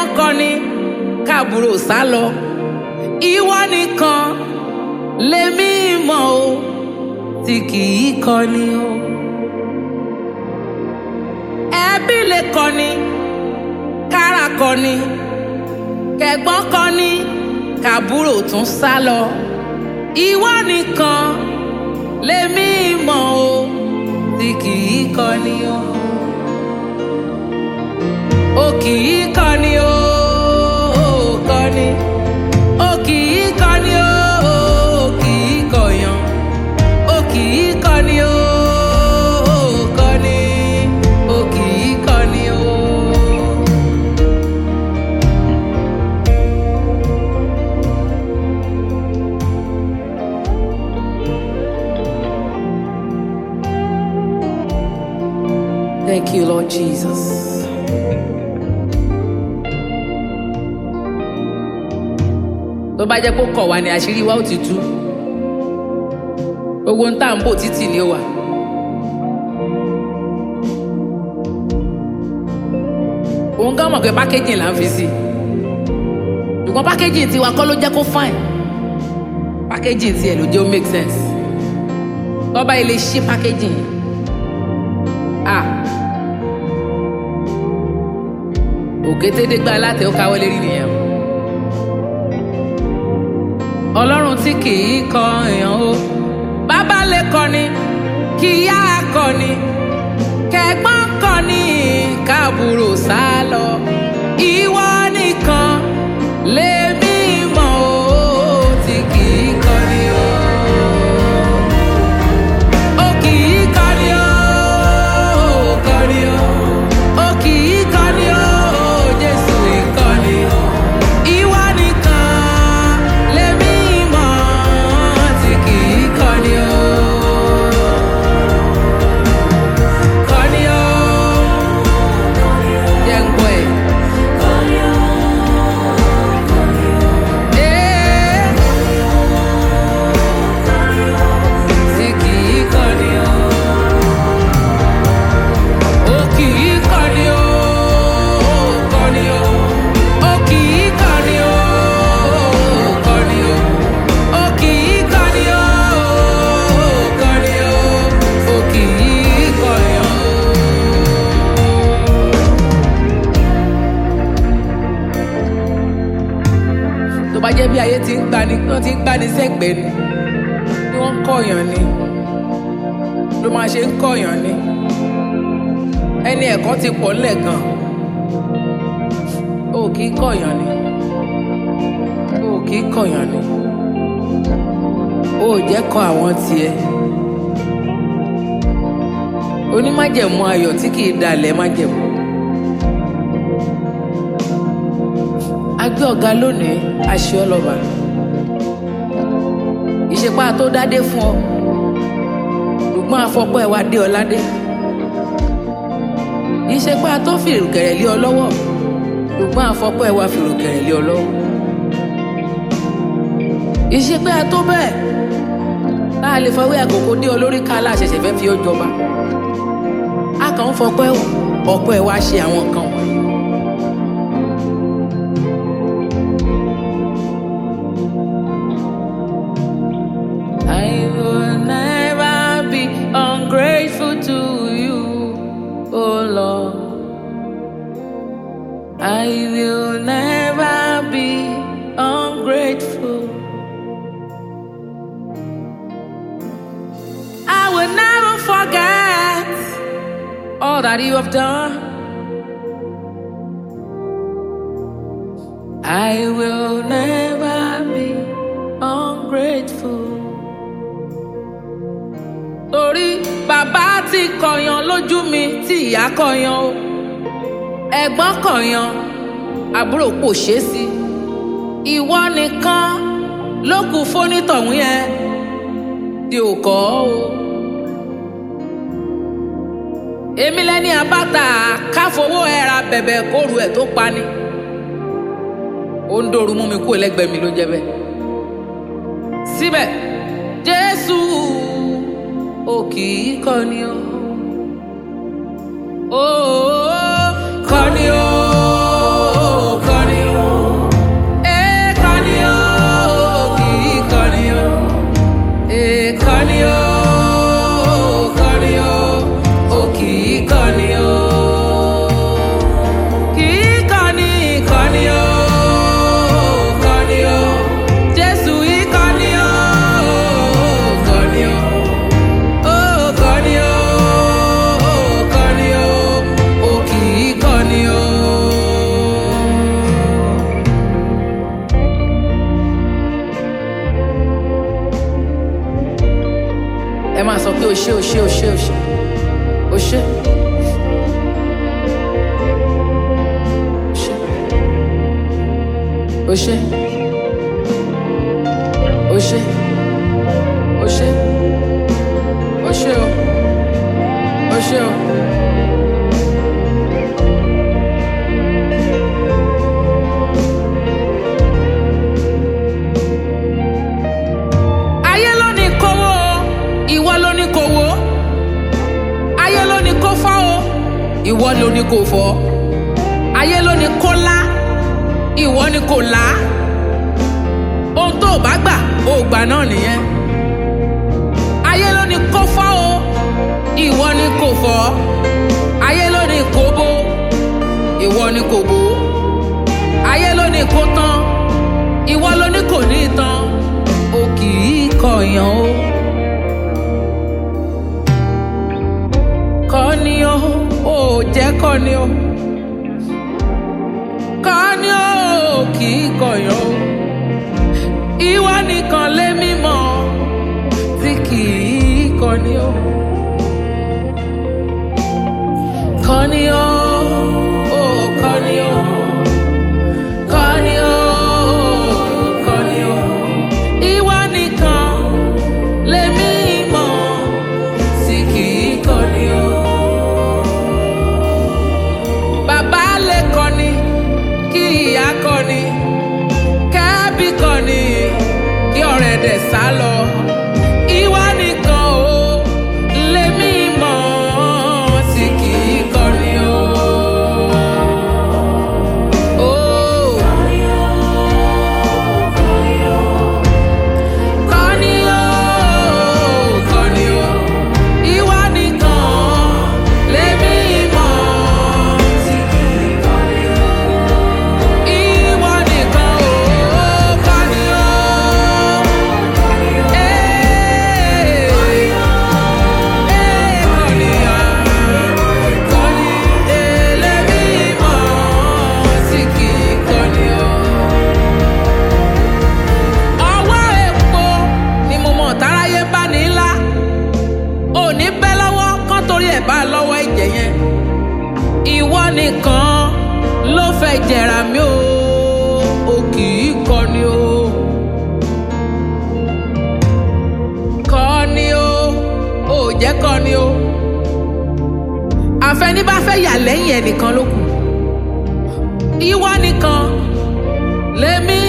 kẹ́gbọ́n kọni káàbúrò sá lọ ìwọ nìkan lèmi mọ̀ o tí kì í kọni o. ẹbí lè kọni kára kọni kẹ́gbọ́n kọni káàbúrò tún sá lọ ìwọ nìkan lèmi mọ̀ o tí kì í kọni o. o kì í kọni o o kọni o kì í kọni o o kì í kọyàn o kì í kọni o o kọni o kì í kọni o. Thank you, Lord Jesus. tó bá jẹ́ kó kọ̀ wá ní àṣírí wa ó ti tú gbogbo ń tà ń bò títì ni ó wà. òun gán mọ̀ pé pákéjì là ń fi sí ṣùgbọ́n pákéjì tiwa kọ́ ló jẹ́ kó fine pákéjì tiẹ̀ ló jẹ́ ó make sense tọ́ba ilé ṣí pákéjì yẹn ah òkétédégbá látẹ̀ ó káwọ́ lérí nìyẹn o ọlọ́run tí kì í kọ èèyàn o bàbá lè kọni kí ìyá kọni kẹ̀gbọ́n kọni káàbùrò sá lọ ìwọ nìkan lèmi mọ̀ o tí kì í kọni o. O kì í kọni o, o kọni o. O kì í kọni o, Jésù ìkọni o. Ìwọ nìkan lèmi mọ̀ tí kì í kọni o. Kọni o. Jẹ́ ń gbọ́ ẹ̀. Ee. Tí kì í kọni o. O kì í kọni o, o kọni o. O kì í kọni o, o kọni o. O kì í kọni o, o kọni o. O kì í kọni o. tó bá jẹ́ bí ayé ti ń gbani wọ́n ti ń gbani sẹ́gbẹ̀ẹ́ ni ni wọ́n ń kọ̀yàn ni ló máa ṣe ń kọ̀yàn ni ẹni ẹ̀kọ́ ti pọ̀ ńlẹ̀ gan o kì í kọ̀yàn ni o kì í kọ̀yàn ni o ò jẹ́ kọ àwọn tiẹ̀ onímájẹ̀mú ayọ̀ tí kì í dalẹ̀ májẹ̀mú. agbé ọ̀gá lónìí aṣọ ọlọ́ba ìṣepá tó dádé fún ọ ṣùgbọ́n afọ́pọ́ ẹ̀ wá dé ọ ládé ìṣepá tó fìrùkẹ̀rẹ̀ lé ọ lọ́wọ́ ṣùgbọ́n afọ́pọ́ ẹ̀ wá fìrùkẹ̀rẹ̀ lé ọ lọ́wọ́ ìṣepá tó bẹ́ẹ̀ tá a lè fọwọ́ àkókò dé ọ lórí ká aláṣẹṣẹ fẹ́ fi ó jọba a kàn ń fọpẹ́ ọ̀pọ̀ ẹ̀ wá ṣe àwọn nǹkan wọ̀nyí. I will never be ungrateful to you, oh Lord. I will never be ungrateful. I will never forget all that you have done. I will never be ungrateful. torí bàbá ti kọyan lójú mi tí ìyá kọyan o ẹ̀gbọ́n kọyan àbúrò kò ṣeé sí ìwọ nìkan ló kù fónítọ̀hún yẹn tí ò kọ́ o. èmi lẹ́ni àbáta káfowó ẹ̀ra bẹ̀bẹ̀ kóru ẹ̀ tó pani ó ń dòru mú mi kú ẹlẹ́gbẹ̀ẹ́ mi ló jẹ́ bẹ́ẹ̀ síbẹ̀ jésù ó kì í kọni o. Ó kọni o, máa sọ pé o ṣé o ṣé o ṣé o ṣé o ṣé. O ṣé. O ṣé. O ṣé. O ṣé o. O ṣé o. Ayé ló ní kówó o, ìwọ ló ní kówó. Ayé ló ní kó fọ́ o, ìwọ ló ní kó fọ́. Ayé ló ní kó lá, ìwọ ní kó là á. Ohun tó o bá gbà, o gbà náà nìyẹn. Ayé ló ní kó fọ́ o, ìwọ ní kó fọ́. Ayé ló ní kó bó, ìwọ ní kó bó. Ayé ló ní kó tán, ìwọ ló ní kò ní tán. O kì í kọ̀yàn o. Kọ́ni o, ò jẹ́ kọ́ni o. Kọ́ni o, kì í kọ̀yàn o. Ìwọ nìkan lé mímọ́ tí kì í kọ́ni o. Kọ́ni o, ò kọ́ni o. Kọ́ni o, kọ́ni o. Ìwọ nìkan lèmi mọ̀ tí kì í kọ́ni o. Bàbá lè kọ́ni, kí ìyá kọ́ni, kẹ́bí kọ́ni, kí ọ̀rẹ́ dẹ̀ sá lọ. Ìwọ nìkan o lèmi mọ̀ tí kì í kọ́ni o. Oh. Kọ́ni o, kọ́ni o, ìwọ nìkan lèmi mọ̀ tí kì í kọ́ni o. Ìwọ nìkan o, kọ́ni o. Ee, ee, kọ́ni o, kọ́ni, ee, lèmi mọ̀ tí kì í kọ́ni o ọwọ́ epo ni mo mọ̀ táráyé bá ní ńlá òní bẹ́ lọ́wọ́ kán torí ẹ̀ bá lọ́wọ́ ẹ̀jẹ̀ yẹn ìwọ nìkan ló fẹ́ jẹ̀rà mí o o kì í kọni o kọni o ò jẹ́ kọni o àfẹní bá fẹ́ yà lẹ́yìn ẹnìkan ló kù ìwọ nìkan lèmi